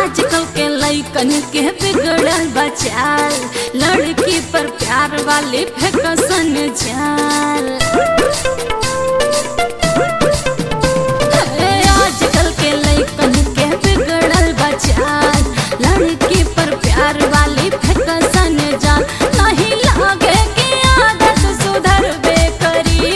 आजकल के लइकन के बिगड़ल बचाल लड़की पर प्यार वाली फेकसन जाल हे, आजकल के लइकन के बिगड़ल बचाल लड़की पर प्यार वाली फेकसन जाल नहीं लागे कि आदत सुधरबे करी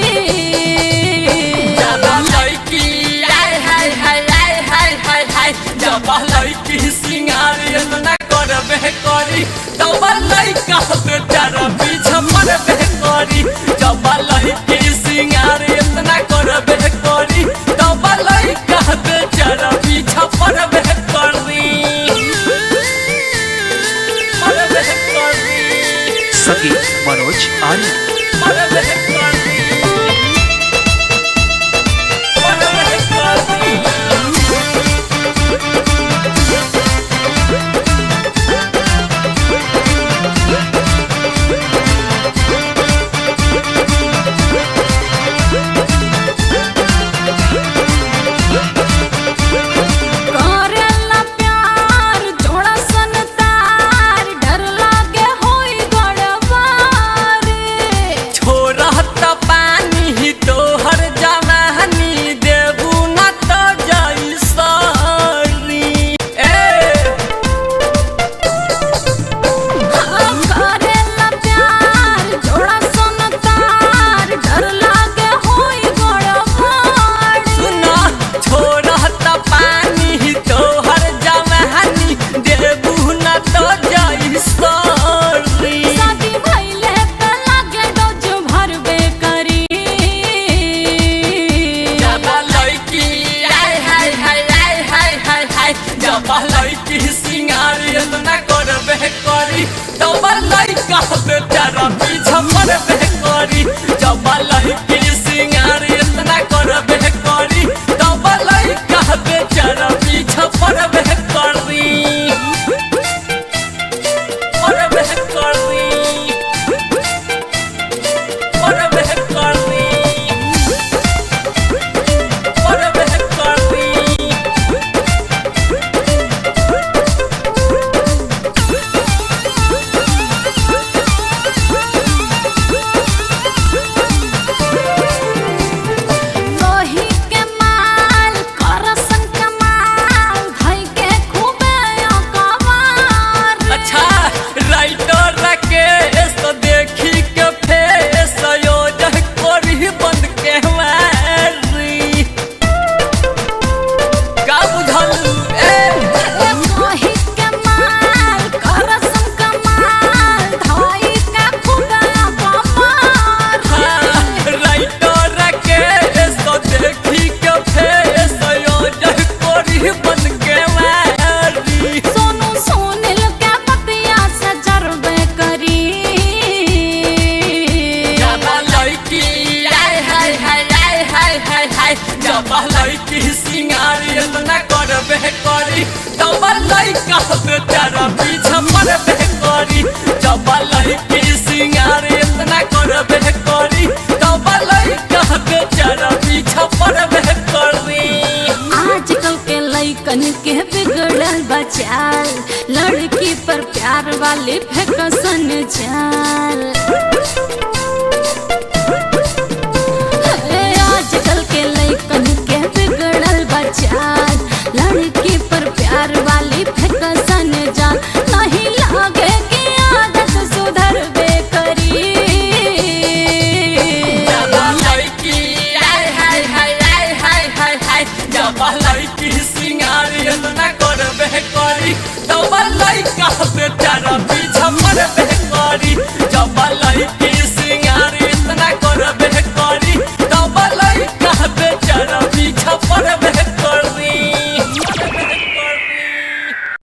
जब लड़की आय हाय हाय आय हाय हाय हाय जब लड़की सिंगार इतना करबे करी तब लड़का बेचारा पीछे पड़बे करी जब लड़की सिंगार इतना करबे करी तब लड़का बेचारा पीछे पड़बे करी पड़बे करी संगीत मनोज आर्य पड़बे करी पड़बे करी करेला प्यार जोड़ा सन तार डर लागे होई गड़बड़ छोड़त पानी ही तोहर जवानी देबू न तो जैसरी ए करेला प्यार जोड़ा सन तार डर लागे होई गड़बड़ सुना छोड़त पानी ही तोहर जवानी देबू न तो जैसरी शादी भइले त लागे डोज भरबे करी जब लड़की आय हाय हाय आय हाय हाय हाय जब लड़की सिंगार इतना करबे करी तब लड़का बेचारा पीछे पड़बे करी जब लड़की सिंगार इतना करबे करी तब लड़का बेचारा पीछे पड़बे करी पड़बे करी पड़बे करी पड़बे करी लोही के माल करसन कमाल धइ के खूबे अकबार अच्छा राइटर राकेश तो देखी के फेस योजन करी बंद के मारी का बुझल ए लोही के माल करसन कमाल धइ के खूबे अकबार हाँ, राइटर राकेश तो देखी के फेस योजन करी बंद के मारी सोनू सोनिल के बतिया से जरबे करी जब लड़की आय हाय हाय आय हाय हाय हाय जब लड़की सिंगार इतना करबे करी तब लड़का बेचारा पीछे पड़बे करी जब लड़की सिंगार इतना करबे करी तब लड़का बेचारा पीछे पड़बे करी आजकल के लइकन के बिगड़ल बचाल लड़की पर प्यार वाली फेकसन जाल